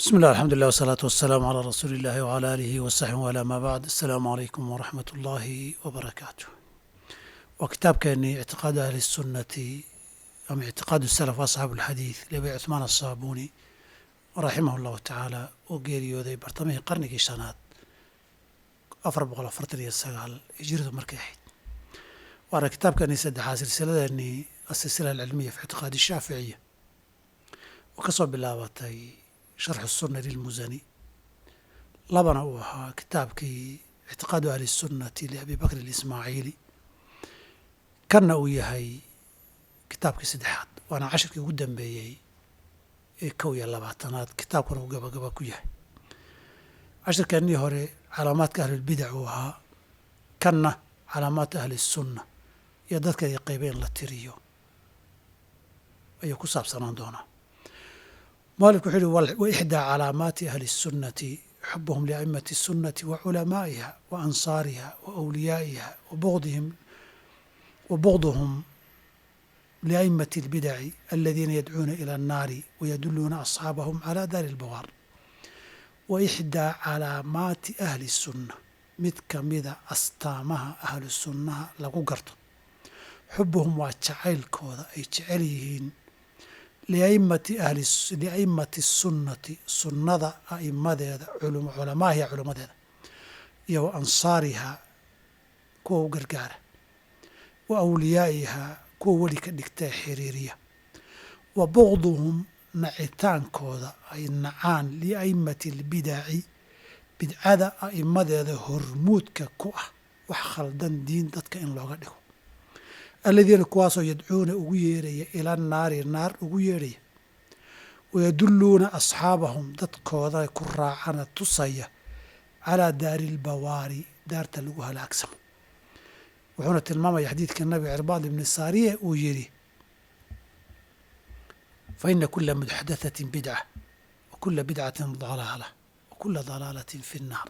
بسم الله الحمد لله والصلاة والسلام على رسول الله وعلى آله وصحبه وعلى ما بعد السلام عليكم ورحمة الله وبركاته وكتاب كان اعتقاد أهل السنة أم اعتقاد السلف وأصحاب الحديث لأبي عثمان الصابوني رحمه الله تعالى وgeeriyooday bartamihii qarnigii shanaad afar boqol afartan iyo sagaal hijradu markay ahayd waana kitaabkani saddexaad silsiladeenii asilsila alcilmiya fi ictiqaadi shaaficiya oo ka soo bilaabatay sharxu sunna lilmusani labana uu ahaa kitaabkii ictiqaadu ahli sunnati liabi bakr alismaaciili kanna uu yahay kitaabkii saddexaad waana cashirkii ugu dambeeyey ee kow iyo labaatanaad kitaabkuna uu gabagaba ku yahay cashirkeennii hore calaamaadka ahlulbidac uu ahaa kanna calaamaadka ahli sunna iyo dadka ay qaybeen la tiriyo ayuu ku saabsanaan doonaa mualifku wuxuu yihi wa ixdaa calaamaati ahli الsunnati xubuhum liaimati الsunnati wa culamaa'iha wa ansaariha wa awliyaa'iha wa bdihim wa bugduhum liaimati اlbidaci aladiina yadcuuna ila الnaari wayaduluuna asxaabahum calى daari اlbawaar wa ixdaa calaamaati ahli الsunna mid kamida astaamaha ahlu sunnaha lagu garto xubuhum waa jacaylkooda ay jecel yihiin liaimati ahli liaimati sunnati sunnada a'imadeeda culamaahiya culammadeeda iyo wa ansaarihaa kuwa u gargaara wa awliyaa'ihaa kuwa weli ka dhigta ee xiriiriya wa bugduhum nacitaankooda ay nacaan liaimati albidaci bidcada a'imadeeda hormuudka ku ah wax khaldan diin dadka in looga dhigo aladiina kuwaasoo yadcuuna ugu yeeraya ila naari naar ugu yeerhaya wayadulluuna asxaabahum dadkooda ku raacana tusaya calaa daari ilbawaari daarta lagu halaagsamo wuxuuna tilmaamaya xadiidka nabiga cirbaad ibni saariye uu yidhi fa ina kula muxdathatin bidca wa kula bidcatin dalaala wa kula dalaalatin fi nnaar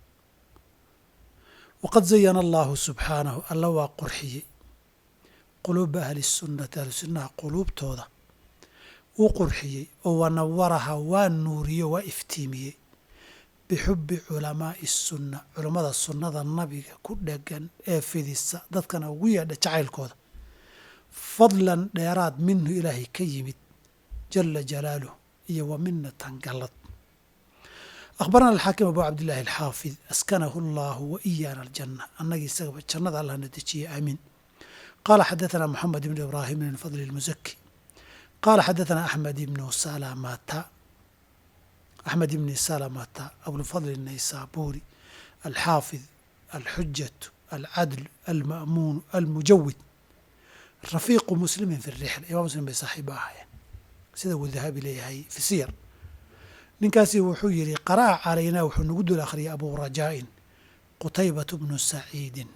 waqad zayana allahu subxaanahu alla waa qurxiyey quluuba ahli sunnati ahlu sunnaha quluubtooda wuu qurxiyey oo wanawaraha waa nuuriyo waa iftiimiyey bixubbi culamaa'i sunna culammada sunnada nabiga ku dhegan ee fidisa dadkana ugu yeedha jacaylkooda fadlan dheeraad minhu ilaahay ka yimid jala jalaaluh iyo wa minatan gallad akhbarana alxaakim abu cabdillahi alxaafid askanahu allahu wa iyaana aljanna annagii isagaba jannada allahna dejiye aamiin qala xadaثna mxamed bn ibrahim bn fadl اlmuzaki qala xadaثna axmed ibnu salamata axmed ibni salamata abulfadl الnaysaburi alxaafid alxujaة alcadl alma'muun almujawid rafiiqu muslimi fi الrixla imam muslim bay saaxiiba ahaayeen sida uu dahabi leeyahay fi siyar ninkaasi wuxuu yihi qara'a calaynaa wuxuu nagu dul akhriyay abu rajaa'in qutaybaة bnu saciidin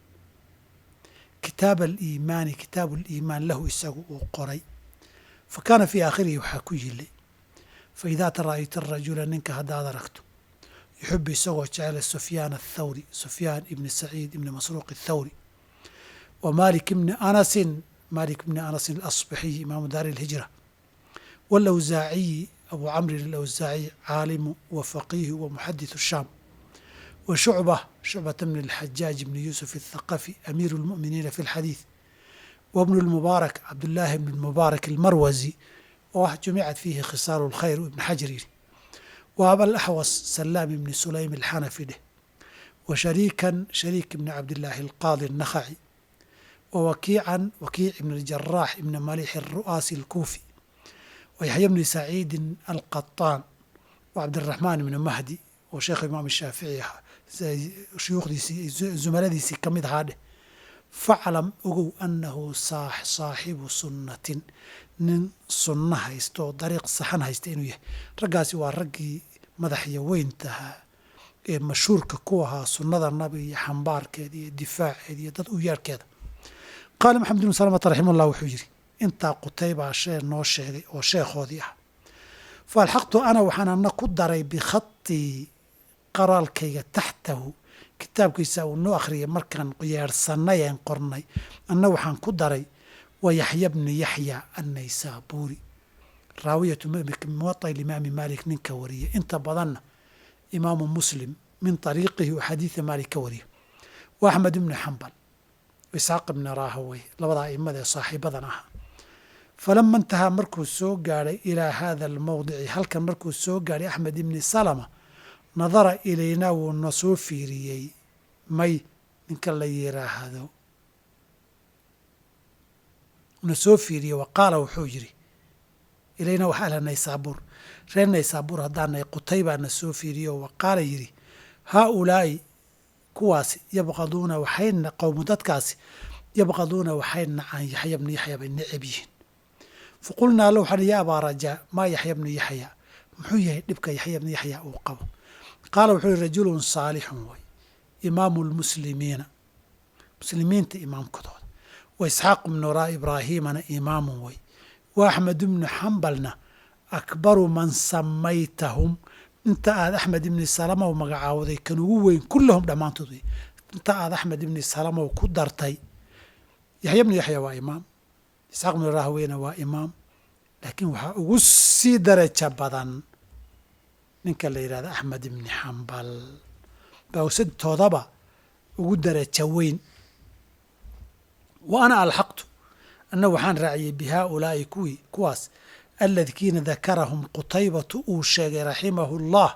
kitaab aliimaani kitaabu aliimaan lahu isagu uu qoray fa kaana fii aakhirihi waxaa ku yili fa idaa tara'ayta arajula ninka haddaad aragto yuxibu isagoo jecela sufyaan athawri sufyaan ibni saciid ibni masruuq athawri wa malik ibni anasin malik ibni anasin alasbaxiyi imaamu daari alhijra waalawsaaciyi abu camrin alawsaaciy caalimu wa faqiihu wa muxadithu shaam وشعبة شعبة بن الحجاج بن يوسف الثقفي أمير المؤمنين في الحديث وابن المبارك عبد الله بن المبارك المروزي وجمعت فيه خصال الخير وابن حجر وأبا الأحوص سلام بن سليم الحنفي له وشريكا شريك بن عبد الله القاضي النخعي ووكيعا وكيع بن الجراح بن مليح الرؤاسي الكوفي ويحيى بن سعيد القطان وعبد الرحمن بن مهدي oo sheekh imaam shaafici ahaa shuyuukhdiisii zumaladiisii ka mid ahaa dheh faclam ogow annahu saaxibu sunnatin nin sunno haysta oo dariiq saxan haysta inuu yahay raggaasi waa raggii madaxya weyntahaa ee mashhuurka ku ahaa sunnada nabiga iyo xambaarkeeda iyo difaaceeda iyo dad u yeerhkeeda qaala maxamed ibnu salamata raximah ullah wuxuu yidhi intaa qutaybaa shee noo sheegay oo sheekhoodii ah fa alxaqtu ana waxaan ana ku daray bikhatii qaraalkayga taxtahu kitaabkiisa uu noo akhriyay markaan yeedhsannay een qornay anna waxaan ku daray wa yaxya bni yaxya annaysaabuuri raawiyatu muwaطa imaami malik ninka wariya inta badanna imaamu muslim min طariiqihi u xadiida maalik ka wariya wa axmed ibni xambal isxaaq ibni raahawey labadaa aimada ee saaxiibadan ahaa falama intahaa markuu soo gaadhay ilaa hada almowdici halkan markuu soo gaadhay axmed ibni salama nadara ilaynaa wuu na soo fiiriyey may ninka la yiraahdo na soo fiiriyey wa qaala wuxuu yidhi ilaynaa wax ahla naysaabuur reer naysaabuur haddaanay qutay baa na soo fiiriyo wa qaala yidhi haa ulaa'i kuwaasi yabqaduuna waxayna qowmu dadkaasi yabqaduuna waxay nacaan yaxya bnu yaxya bay necab yihiin faqulnaa la waxaan ya abaa rajaa maa yaxya bnu yaxya muxuu yahay dhibka yaxya bnu yaxya uu qabo qaala wuxuu yihi rajulun saalixun way imaamu lmuslimiina muslimiinta imaamkadooda wa isxaaq bnu ra ibraahiimana imaamun way wa axmed ibnu xambalna akbaru man samaytahum inta aad axmed ibni salamow magacaawday kan ugu weyn kullahum dhammaantood wey inta aad axmed ibni salamow ku dartay yaxya bnu yaxya waa imaam isxaaq bnu rahweyna waa imaam laakiin waxaa ugu sii daraja badan ninka la yidhahda axmed ibni xambal bawsadtoodaba ugu daraja weyn wa ana alxaqtu anna waxaan raaciyey bi haaulaa'i kuwii kuwaas aladiina dakarahum qutaybatu uu sheegay raximahu اllah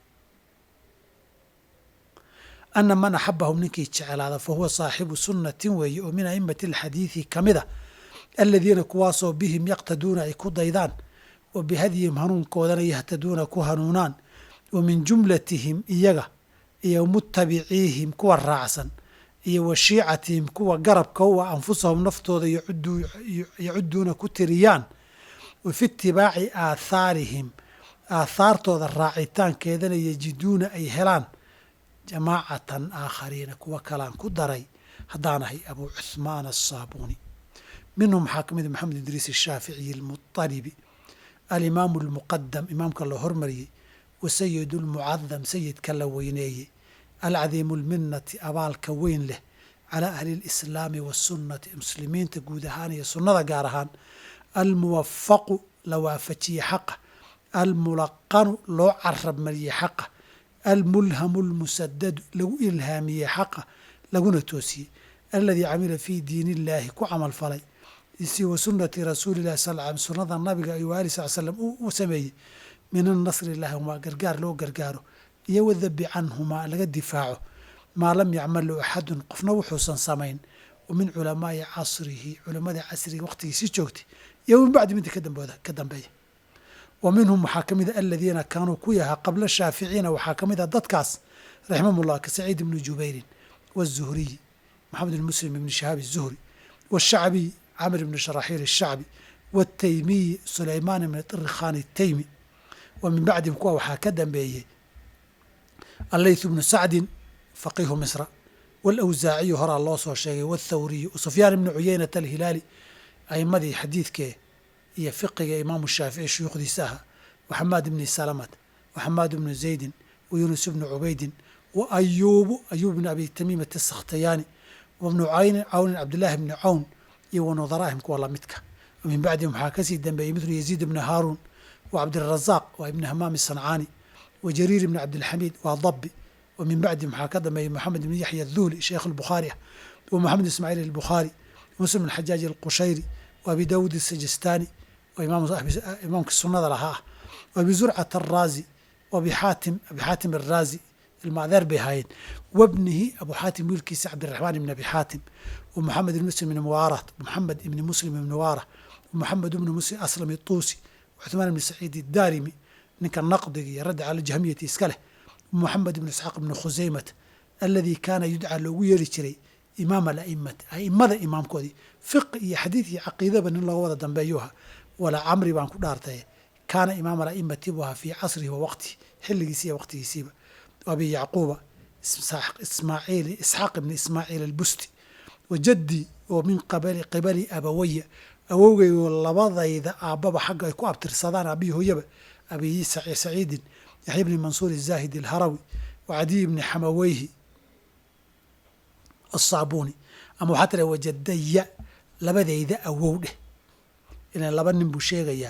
ana man axabahum ninkii jeclaada fahuwa saaxibu sunnatin weeye oo min aimati alxadiidi ka mid a aladiina kuwaasoo bihim yaqtaduuna ay ku daydaan wa bihadyihim hanuunkoodana yahtaduuna ku hanuunaan wa min jumlatihim iyaga iyo mutabiciihim kuwa raacsan iyo wa shiicatihim kuwa garabka u ah anfusahum naftooda yacuduuna ku tiriyaan wa fi itibaaci aathaarihim aathaartooda raacitaankeedana yajiduuna ay helaan jamaacatan aakhariina kuwa kalaan ku daray haddaanahay abuu cuhmaan asaabuuni minhum waxaa ka mid maxamed idriis ashaaficiyi almuطalibi alimaamu almuqadam imaamka la hormariyey wa sayidu lmucadam sayidka la weyneeyey alcadiimu lminati abaalka weyn leh calaa ahli اlislaami wasunnati muslimiinta guud ahaan iyo sunnada gaar ahaan almuwafaqu la waafajiye xaqa almulaqanu loo carab mariyey xaqa almulhamu lmusadadu lagu ilhaamiyey xaqa laguna toosiyey aladii camila fii diin illaahi ku camal falay si wa sunnati rasuuli llahi sal l sunnada nabiga ayuu ali sal slam u sameeyey min annasri lahuma gargaar loo gargaaro iyo wadabi canhumaa laga difaaco maa lam yacmalu axadun qofna wuxuusan samayn wa min culamaai casrihi culamada casriga waqtigiisi joogtay iyo min bacdi minta ka dambeeya wa minhum waxaa ka mida aladiina kaanuu ku yahaa qabla shaaficiina waxaa ka mid a dadkaas raximahumullah ka saciid ibni jubayrin wazuhriyi maxamed ibn muslim ibni shahaab الzuhri washacbiy camr ibni sharaxiil الshacbi wاtaymiyi sulaymaan ibni طirikhan الtaymi wa min bacdihim kuwa waxaa ka dambeeyey allayth bnu sacdin faqihu misra wاlawsaaciyu horaa loo soo sheegay wاthawriyu sufyaan ibni cuyeynata alhilaali aimadii xadiidkee iyo fiqiga imaamu shaafici shuyuukhdiisa ahaa wa xamaad ibni salamat wa xamaad ibnu zaydin wa yuunus ibnu cubaydin wa ayuubu ayuub ibni abi tamiimata asakhtayaani wa bnu caynin cawnin cabdillaahi bni cawn iyo wa nudaraahim kuwa lamidka wa min bacdihim waxaa kasii dambeeyey midlu yaziid ibni haaruun wa cabdirazaaq waa ibni hamaam sancaani wa jariir ibni cabdilxamiid waa dabi wa min bacdihim waxaa ka dambeeyey moxamed ibni yaxya aduhli sheekh albukhaari ah wa moxamed ismaaciil albukhaari muslim ibn xajaaj alqushayri wa abi daawuud asajistani imaamka sunada lahaa ah wa abi zurcat araazi wa abi xaatim abi xaatim araazi ilmaadeer bay ahaayeen wabnihi abu xaatim wiilkiisa cabdiraxmaan ibn abi xaatim wa moxamed ibn muslim ibn muwaara moxamed ibni muslim ibn muwaara wa moxamed ibni muslim aslam ituusi cuثmaan ibni saciid idaarimi ninka naqdiga iyo radda cala jahmiyati iska leh wa moxamed ibn isxaaq ibni khusaymat aladii kaana yudcaa loogu yeeri jiray imaam alaimati aimada imaamkoodii fiqi iyo xadiid iyo caqiidaba nin looga wada dambeeyuha walaa camri baan ku dhaartaye kaana imaam alaimati buu ahaa fii casrihi wa waqtihi xilligiisi iyo waqtigiisiiba abi yacquuba ismaaciil isxaaq ibni ismaaciil albusti wa jaddii oo min qibali abawaya awowgayoo labadayda aabbaba xagga ay ku abtirsadaan aabiyi hooyaba abi saciidin yaxya bni mansuur zaahid alharawi wa cadiy ibni xamaweyhi asaabuuni ama waxaa tira wajadaya labadayda awow dheh ilan laba nin buu sheegayaa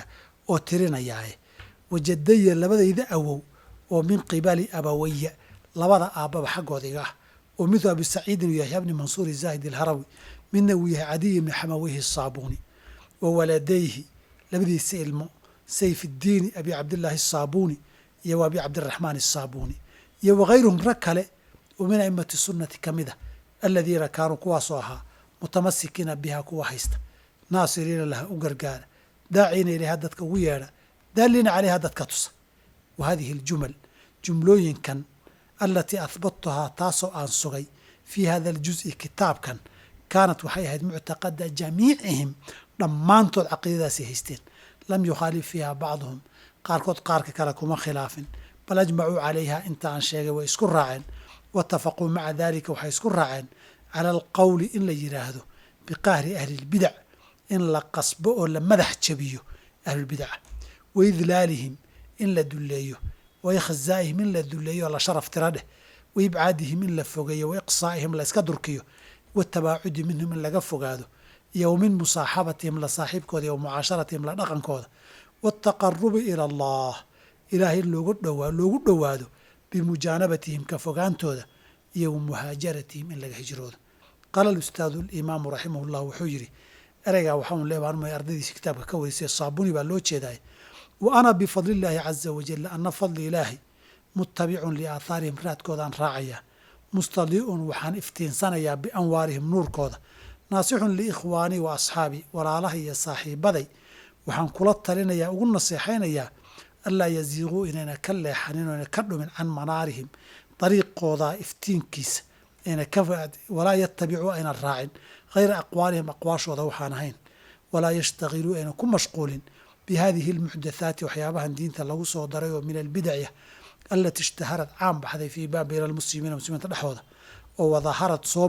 oo tirinayaaye wajadaya labadayda awow oo min qibali abawaya labada aabbaba xaggooda iga ah oo miduu abi saciidin uu yahay bni mansuuri zaahid alharawi midna uu yahay cadiy ibni xamawihi asaabuuni wa waladayhi labadiisa ilmo sayfiddiini abi cabdillaahi asaabuuni iyo wa abi cabdiraxmaan asaabuuni iyo wakayruhum rag kale oo min a'immati sunnati ka mid a aladiina kaanuu kuwaasoo ahaa mutamasikiina biha kuwa haysta naasiriina laha u gargaara daaciina ilayha dadka ugu yeedha daaliina calayha dadka tusa wa hadihi aljumal jumlooyinkan alatii ahbadtuhaa taasoo aan sugay fii hada aljuz'i kitaabkan kaanat waxay ahayd muctaqada jamiicihim dhammaantood caqiidadaasay haysteen lam yukhaalif fiiha bacduhum qaarkood qaarka kale kuma khilaafin bal ajmacuu calayha inta aan sheegay way isku raaceen waatafaquu maca dalika waxay isku raaceen cala alqowli in la yidhaahdo biqahri ahlilbidac in la qasbo oo la madax jabiyo ahlulbidaca waidlaalihim in la dulleeyo waikhzaa'ihim in la dulleeyo oo la sharaf tira dheh waibcaadihim in la fogeeyo waiqsaa'ihim la iska durkiyo watabaacudi minhum in laga fogaado iyo wa min musaaxabatihim la saaxiibkooda iyo wa mucaasharatihim la dhaqankooda waataqarubi ila allah ilaahay loogu dhowaa loogu dhowaado bimujaanabatihim ka fogaantooda iyo wa muhaajaratihim in laga hijroodo qaala alustaadu alimaamu raximah llah wuxuu yidhi ereygaa waxaan leebaanmay ardaydiisa kitaabka ka warisay saabuni baa loo jeedaay wa ana bifadli illaahi caza wajal ana fadli ilaahi mutabicun liaahaarihim raadkoodaan raacayaa mustadiicun waxaan iftiinsanayaa bianwaarihim nuurkooda naasixun liikhwaanii wa asxaabii walaalaha iyo saaxiibaday waxaan kula talinayaa ugu naseexaynayaa anlaa yaziiquu inayna ka leexanin oyna ka dhumin can manaarihim dariiqooda iftiinkiisa ayna ka walaa yatabicuu ayna raacin hayra aqwaalihim aqwaashooda waxaan ahayn walaa yashtagiluu ayna ku mashquulin bi hadihi almuxdathaati waxyaabahan diinta lagu soo daray oo min albidacya alati ishtaharad caan baxday fii baa bayna almuslimiina muslimiinta dhexdooda oo wadaharad soo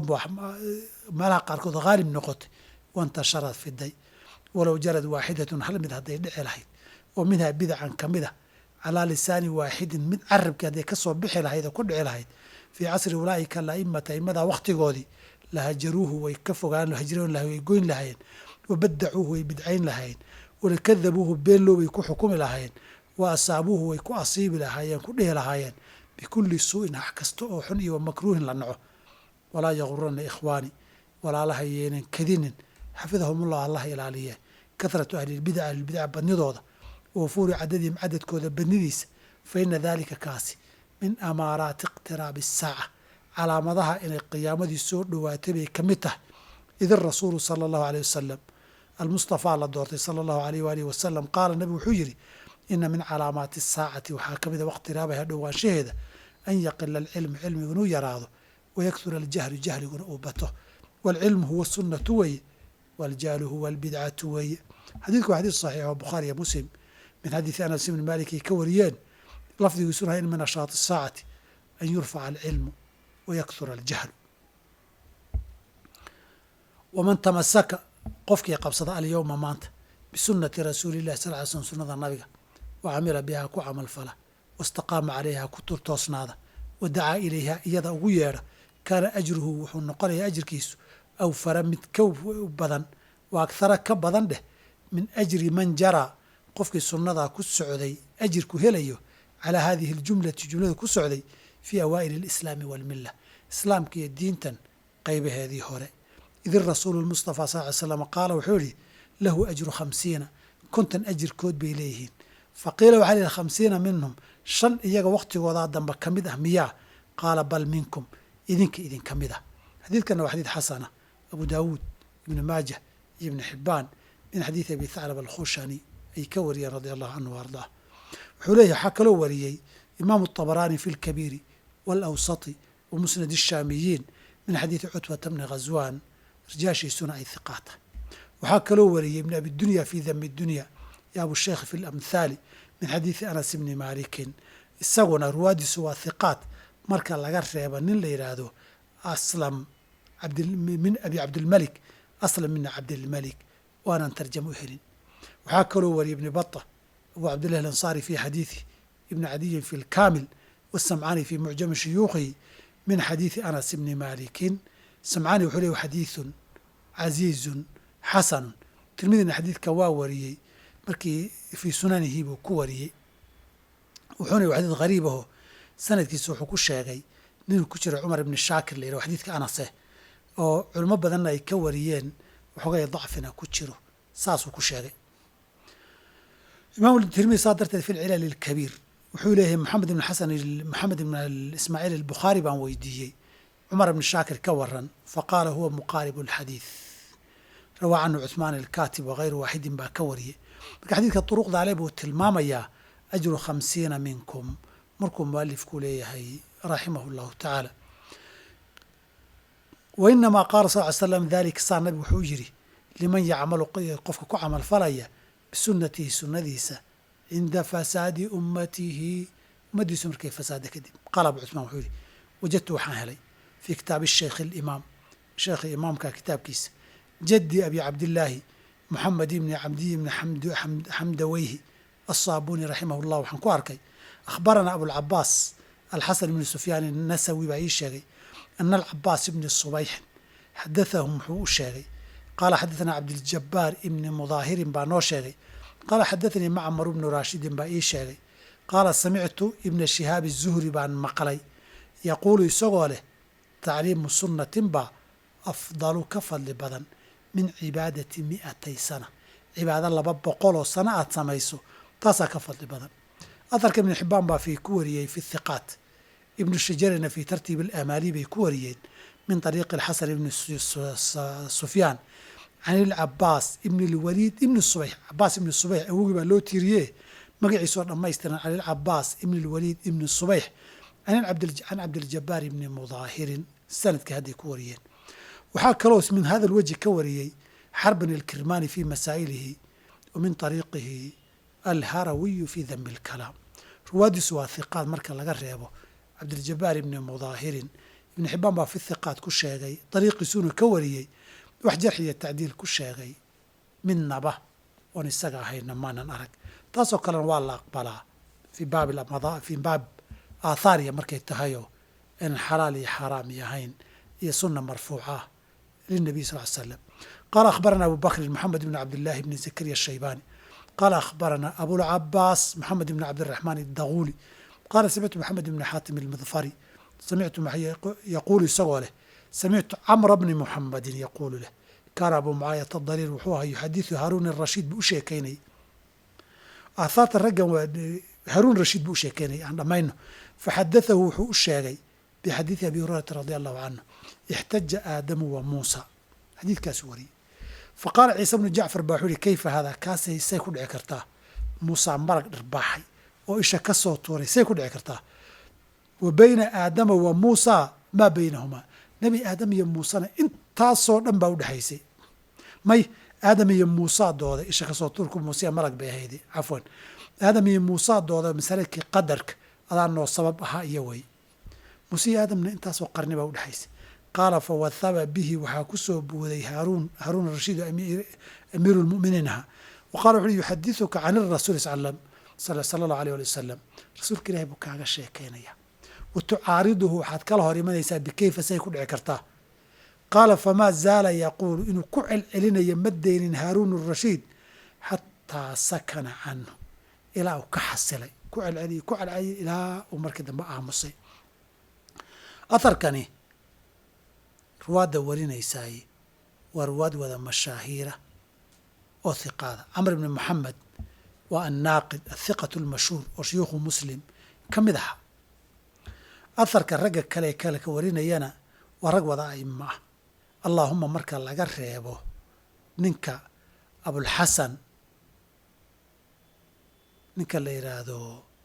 meelaha qaarkood haalib noqotay wantasharad fiday walow jarad waaxidatun hal mid hadday dhici lahayd oo minhaa bidacan ka mid a calaa lisaani waaxidin mid carabkii hadday kasoo bixi lahayd oo ku dhici lahayd fii casri ulaa'ika alaimata aimadaa wakhtigoodii lahajaruuhu way ka fogaan hajroon lahay way goyn lahaayeen wabadacuuhu way bidcayn lahaayeen walakadabuuhu beenlow way ku xukumi lahaayeen wa asaabuuhu way ku asiibi lahaayeen ku dhihi lahaayeen bikulli suu'in hax kasta oo xun iyo wamakruuhin la naco walaa yagurana ikhwaani walaalaha yeenan kadinin xafidahumullah allah ilaaliye kahratu ahlilbidac ahlilbidac badnidooda wafuuri cadadihim cadadkooda badnidiisa fa ina daalika kaasi min amaaraati iqtiraabi asaaca calaamadaha inay qiyaamadii soo dhowaatay bay ka mid tahay id irasuulu sala allahu aleyh wasalam almustafaa la doortay sala allahu aleyh waalihi wasalam qaala nabigu wuxuu yidhi ina min calaamaati asaacati waxaa ka mid a waqtiraabaha dhowaanshaheeda an yaqila alcilmu cilmigu inuu yaraado wayakhura aljahlu jahliguna uu bato waalcilmu huwa sunnatu weeye waaljahlu huwa albidcatu weeye xadiidku waa xadiis saxiix oo bukhaariya muslim min xadiidi anas ibni maalik ay ka wariyeen lafdigiisuna in min nashaati asaacati an yurfaca alcilmu wayakhura aljahlu waman tamasaka qofkii qabsada alyowma maanta bisunati rasuuli llahi sal ly slm sunnada nabiga wa camila bihaa ku camal fala wastaqaama calayha ku turtoosnaada wa dacaa ilayha iyada ugu yeedha kaana ajruhu wuxuu noqonayaa ajirkiisu awfara mid ka badan wa akhara ka badan dheh min ajri man jaraa qofkii sunnadaa ku socday ajirku helayo calaa hadihi aljumlati jumlada ku socday fii awaa'ili alislaami waalmilla islaamka iyo diintan qaybaheedii hore id irasuulu lmustafaa sal ly slam qaala wuxuu yihi lahu ajru khamsiina konton ajirkood bay leeyihiin faqiila waxaa lihi khamsiina minhum shan iyaga wakhtigoodaa dambe ka mid ah miyaa qaala bal minkum idinka idinka mid ah xadiidkana waa xadiid xasana abu daawuud ibni maajah iyo ibni xibbaan min xadiidi abi thaclab alkhushani ay ka wariyeen radia allahu canhu wa ardaah wuxuu leeyahy waxaa kaloo wariyey imaamu طabaraani fi اlkabiiri wاlawsati wa musnad الshaamiyiin min xadiidi cutbata bni ghazwan rijaashiisuna ay hiqaata waxaa kaloo wariyey ibn abi dunya fi dami dunya iyo abusheikh fi lamhaali min xadiidi anas ibni maalikin isaguna ruwaadiisu waa hiqaat marka laga reeba nin la yidhaahdo aslam min abi cabdilmalik aslam mina cabdilmalik oo aanan tarjamo u helin waxaa kaloo wariyey ibni bata abu cabdillahi alansaari fi xadiidi ibni cadiyin fi lkaamil wasamcaani fi mucjami shuyuukhihi min xadiidi anas ibni maalikin samcaani wuxuu ley xadiidun casiizun xasanun tirmidina xadiidka waa wariyey markii fii sunanihi buu ku wariyey wuxuuna yihi xadiid hariib aho sanadkiisa wuxuu ku sheegay ninuu ku jiro cumar ibni shaakir la yidhaho xadiidka anase oo culimo badanna ay ka wariyeen waxoogay dacfina ku jiro saasuu ku sheegay imaam tirmidi saa darteed fi lcilal ilkabiir wuxuu leeyahay maxamed ibn xasan maxamed ibn ismaaciil albukhaari baan weydiiyey cumar ibn shaakir ka waran faqaala huwa muqaaribu alxadiid rawaa canhu cuثmaan alkaatib wagayru waaxidin baa ka wariyey marka xadiidka duruqda ale buu tilmaamayaa ajru khamsiina minkum markuu mualifku leeyahay raximah اllahu tacaala wa inamaa qaala sal ly slam dalika saa nabig wuxuu yidhi liman yacmalu qofka ku camal falaya bisunatihi sunadiisa cinda fasaadi ummatihi ummaddiisu markay fasaada kadib qaala abu cuثmaan wuxuu yihi wajadtu waxaan helay fii kitaabi sheikh اlimaam sheekhi imaamka kitaabkiisa jaddi abi cabdillaahi moxamed ibni cabdiy ibni xamdaweyhi aلsaabuni raximah اllah waxaan ku arkay akhbaranaa abulcabaas alxasan ibni sufyaan الnasawi baa ii sheegay ana alcabaas ibni subayxin xadathahum wuxuu u sheegay qaala xadaثana cabdiljabaar ibni mudaahirin baa noo sheegay qaala xadaثanii macmar ibnu raashidin baa ii sheegay qaala samictu ibna shihaabi الzuhri baan maqlay yaquulu isagoo leh tacliimu sunnatin baa afdalu ka fadli badan min cibaadati mi'atay sana cibaado laba boqoloo sano aad samayso taasaa ka fadli badan aharka ibnu xibbaan baa fi ku wariyey fi hiqaat ibnu shajarina fii tartiib alamaali bay ku wariyeen min طariiqi alxasan ibni sufyaan can ilcabaas ibni lwaliid ibni subayx cabaas ibni subayx awogii baa loo tiiriye magaciisoo dhammaystiran can ilcabaas ibni lwaliid ibni subayx can cabdiljabaar ibni mudaahirin sanadka hadday ku wariyeen waxaa kaloo min hada lwajhi ka wariyey xarban ilkirmaani fi masaa'ilihi wa min طariiqihi alharawiyu fi danbi اlkalaam ruwaaddiisu waa hiqaad marka laga reebo cabdiljabaar ibni mudaahirin ibni xibaan baa fi hiqaad ku sheegay dariiqiisuuna ka wariyey wax jarx iyo tacdiil ku sheegay midnaba oon isaga ahayna maanan arag taasoo kalena waa la aqbalaa fi baab fi baab aathaariya markay tahayoo inaan xalaal iyo xaaraam iyo ahayn iyo suna marfuuca ah linabiy sal l slam qaala akhbarana abu bakrin moxamed ibn cabdillahi bni zakariya ashaybaani qaala akhbarana abulcabaas moxamed ibn cabdiraxmaan iddaguuli qaala samictu moxamed ibni xaatim ilmidfari samictu yaquulu isagoo leh samictu camra bni muxamedin yaquulu leh kaana abu mucaayata dariir wuxuu ahaa yuxadiثu haruun rashiid buu u sheekaynayay aathaarta raggan waa haruun rashiid buu u sheekaynayay aan dhammayno faxadatahu wuxuu u sheegay bixadiidi abi hurayrata radi allahu canhu ixtaja aadamu wa muusa xadiidkaasu wariyey faqaala ciise bnu jacfar baa wuxuu yihi kayfa haadaa kaasay say ku dhici kartaa muusaa marag dhirbaaxay oo isha ka soo tuuray say ku dhici kartaa wa bayna aadama wa muusaa maa baynahumaa nebi aadam iyo muusena intaasoo dhan baa udhexaysay may aadam iyo muusaa dooda isha kasoo tuurku muusiya malag bay ahaydi cafwan aadam iyo muusaa dooda masaladkii qadarka adaa noo sabab ahaa iyo wey muuse iyo aadamna intaasoo qarni baa udhexaysay qaala fawahaba bihi waxaa ku soo buuday haaruun haaruun rashiid amiiru lmuminiin ahaa wa qala wuxu uhi yuxadiثuka can irasuuli slam sala allahu alيh ali wasalam rasuulka ilahi buu kaaga sheekaynaya wa tucaariduhu waxaad kala hor imanaysaa bikayfa say ku dhici kartaa qaala famaa zaala yaquulu inuu ku celcelinayo ma deynin haaruun rashiid xataa sakana canhu ilaa uu ka xasilay ku celceliy ku celceliy ilaa uu markii dambe aamusay aharkani ruwaadda warinaysaay waa ruwaad wada mashaahiira oo hiqaada camr ibni moxamed waa annaaqid athiqatu almashhuur oo shuyuukhu muslim ka mid aha aharka ragga kale kale ka warinayana waa rag wada aima ah allaahuma marka laga reebo ninka abulxasan ninka la yidhaahdo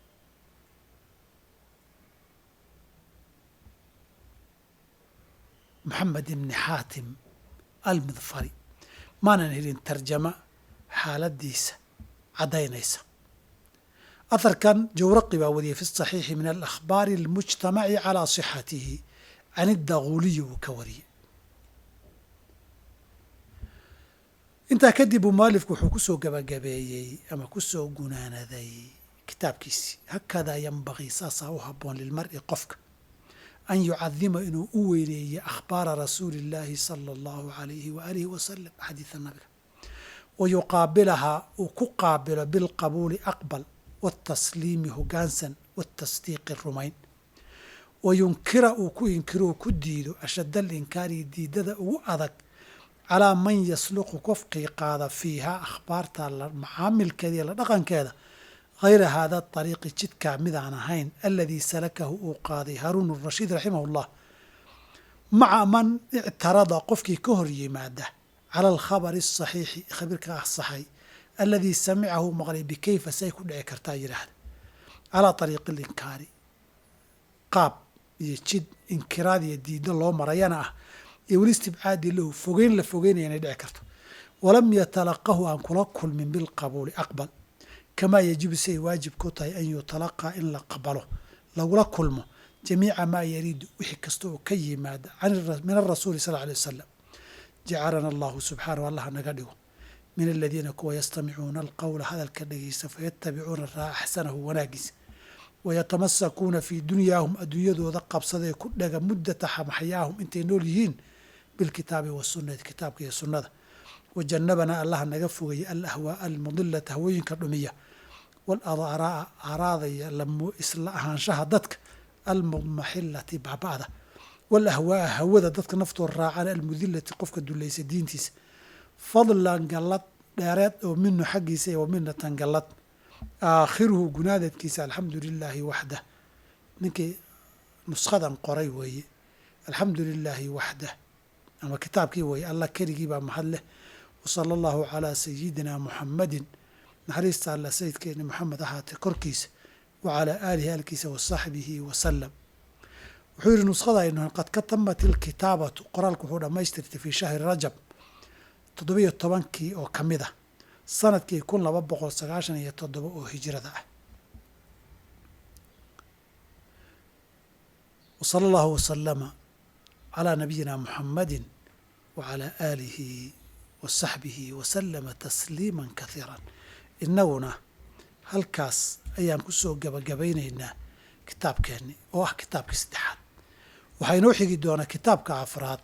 moxamed ibni xaatim almidfari maanan helin tarjama xaaladiisa caddaynaysa aharkan jawraqi baa wariyey fi saxiixi min alakhbaari almujtamaci calaa sixatihi can iddaguuliyi uu ka wariyey intaa kadib uu mualifku wuxuu kusoo gabagabeeyey ama kusoo gunaanaday kitaabkiisii hakadaa yanbagii saasaa u habboon lilmari qofka an yucadima inuu u weyneeyo akhbaara rasuuli اllaahi sala allahu alayhi waaalihi wasalam xadiida nabiga wa yuqaabilahaa uu ku qaabilo bilqabuuli aqbal waatasliimi hogaansan waatasdiiqi rumayn wa yunkira uu ku inkiro uu ku diido ashadda alinkaari diidada ugu adag calaa man yasluqu qofkii qaada fiihaa akhbaarta macaamilkeeda iyo la dhaqankeeda hayra haada ariiqi jidkaa midaan ahayn aladii salakahu uu qaaday haaruun rashiid raximah llah maca man ictarada qofkii ka hor yimaada cala alkhabari asaxiixi khabiirka asaxay aladii samicahu maqlay bikayfa say ku dhici kartaa yidhaahda calaa ariiqi alinkaari qaab iyo jid inkiraad iyo diiddo loo marayana ah iyo weli istibcaadi lahu fogeyn la fogeynaya inay dhici karto walam yatalaqahu aan kula kulmin bilqabuuli aqbal kamaa yajibu siay waajib ku tahay an yutalaqaa in la qabalo lagula kulmo jamiica maa yariidu wixii kasta oo ka yimaada min arasuuli sal alay wasalam jacalana allahu subxaanahu allah naga dhigo min aladiina kuwa yastamicuuna alqowla hadalka dhegeysta fayatabicuuna raa axsanahu wanaagiisa wayatamasakuuna fii dunyaahum adduunyadooda qabsadee ku dhaga muddata maxyaahum intay nool yihiin bilkitaabi wasunati kitaabka iyo sunnada wajannabanaa allaha naga fogaya alahwaa almudilata hawooyinka dhumiya waalaraa araadaya isla ahaanshaha dadka almudmaxilati baaba'da walahwaa hawada dadka naftooda raacana almudilati qofka dulaysa diintiisa fadlan gallad dheereed oo minu xaggiisa iyo wa minatan gallad aakhiruhu gunaadeedkiisa alxamdu lilaahi waxdah ninkii nuskhadan qoray weeye alxamdu lilaahi waxdah ama kitaabkii weeye allah keligii baa mahad leh wasala allahu calaa sayidina muxamadin naxariista alla sayidkeeni moxamed ahaatee korkiisa wa calaa aalihi aalkiisa wa saxbihi wasalam wuxuu yihi nuskhadaynu qad katamat ilkitaabatu qoraalku wuxuu dhammaystirtay fii shahri rajab toddobiyo tobankii oo ka mid ah sanadkii kun laba boqol sagaashan iyo toddoba oo hijrada ah wa sala allahu wasalama calaa nabiyina muxamadin wa calaa aalihi wa saxbihi wasalama tasliima kahiiran innaguna halkaas ayaan ku soo gabagabaynaynaa kitaabkeenni oo ah kitaabkii saddexaad waxaa inoo xigi doonaa kitaabka afraad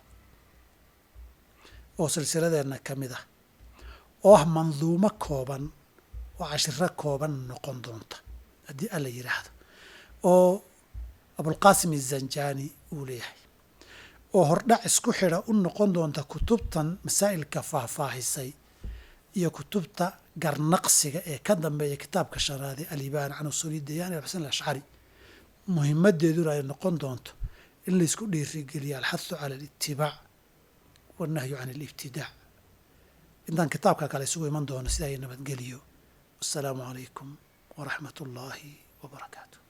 oo silsiladeenna ka mid ah oo ah manduumo kooban oo cashiro kooban noqon doonta haddii alla yidhaahdo oo abulqaasim izanjani uu leeyahay oo hordhac isku xidha u noqon doonta kutubtan masaa'ilka faahfaahisay iyo kutubta garnaqsiga ee ka dambeeya kitaabka shanaade alibaan can usuli dayaan alxusen alashcari muhimadeeduna ay noqon doonto in laysku dhiirigeliyo alxathu cala alitibaac wannahyu can alibtidaac intaan kitaabka kale isugu iman doono sidaa ay nabadgeliyo wassalaamu calaykum waraxmat ullaahi wabarakaatu